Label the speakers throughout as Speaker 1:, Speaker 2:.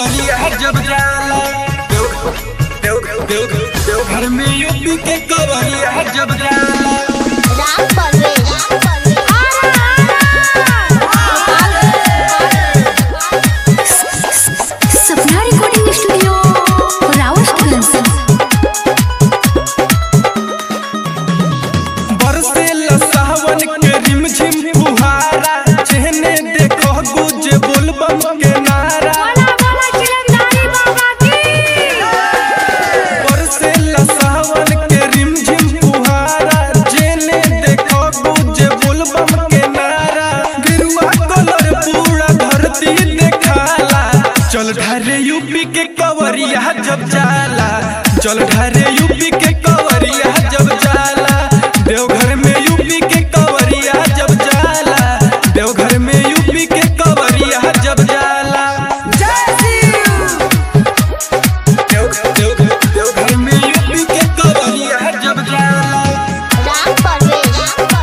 Speaker 1: कवरिया जब जाला घर में यूपी के कवरिया जब जाला
Speaker 2: राम परवेश
Speaker 3: सपना रिकॉर्डिंग स्टूडियो रावतगंज
Speaker 1: बरसे सावन के रिमझिम फुहारा चहने देखो गुजे बोलबम के नारा बरसे सावन के रिमझिम फुहारा चहने देखो गुजे बोलबम के नारा गिरुआ कलर पूरा धरती देखाला चल ढारे यूपी के कवरिया जब जाला चल ढारे यूपी के कवरिया जब जाला देवघर में यूपी के कवरिया जब जाला देवघर में यूपी के कवरिया जब जाला देव- देव- देवघर में यूपी के कवरिया जब जाला
Speaker 2: राम परवेश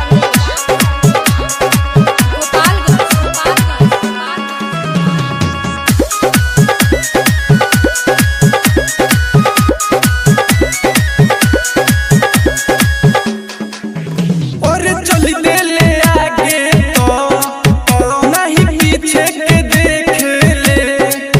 Speaker 1: और चल दे ले आगे तो नहीं पीछे के देख ले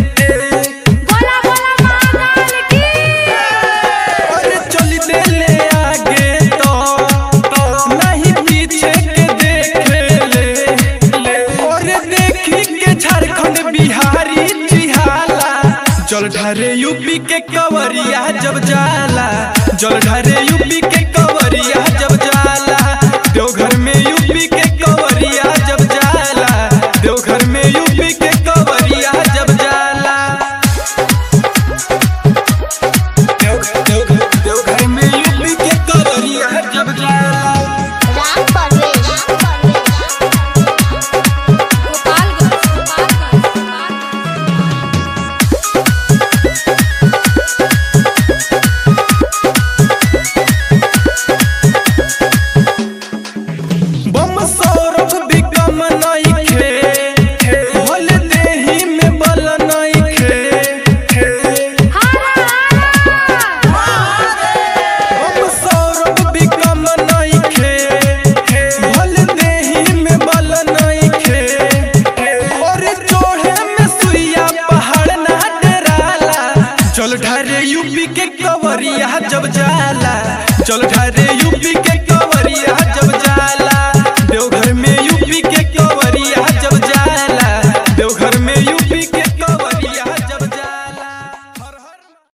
Speaker 1: और चल दे ले आगे तो नहीं पीछे के देख ले और देखी के झारखंड बिहारी चिहाला जल ढारे यूपी के कवरिया जब जाला जल ढारे यूपी के कवरिया जब जाला देवघर में यूपी के कवरिया जब जाला देवघर में यूपी के कवरिया जब जाला देव- देव- देवघर में यूपी के कवरिया जब जाला
Speaker 2: राम परवेश
Speaker 1: बम सौरभ बिकम नइखे भोल देही में बल नइखे बम सौरभ बिकम नइखे भोल देही में बल नइखे और चोहे में सुइया पहाड़ ना डराला चल ढारे यूपी के कवरिया जब जाला चल ढारे यूपी के कवरिया